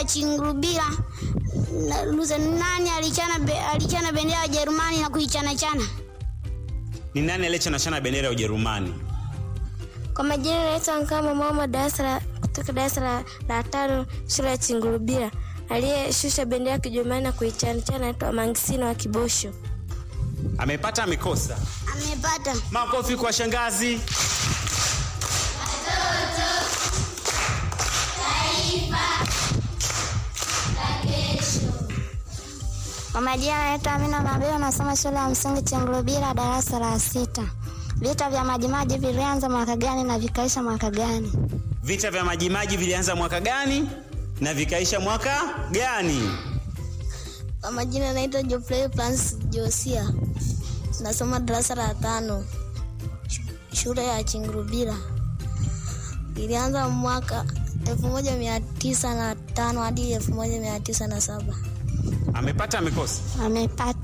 ya Chingurubira. Na- Luteni nani alichana, be, alichana bendera ya Ujerumani na kuichana chana? Ni nani aliyechanachana bendera ya Ujerumani? Kwa majina naitwa Nkama Mama darasa la kutoka darasa la, la tano shule ya Chingurubira. Aliyeshusha bendera ya Kijerumani na kuichanichana naitwa Mangisino wa Kibosho. Amepata amekosa? Amepata. Makofi kwa shangazi. Kwa majina naitwa Amina Mabeo nasoma shule ya msingi Chingurubira darasa la sita. Vita vya Majimaji vilianza mwaka gani na vikaisha mwaka gani? Vita vya Majimaji vilianza mwaka gani na vikaisha mwaka gani? Kwa majina naitwa Geoffrey Francis Josia. Nasoma darasa la tano sh- shule ya Chingurubira. Ilianza mwaka elfu moja mia tisa na tano hadi elfu moja mia tisa na saba. Amepata amekosa? Amepata.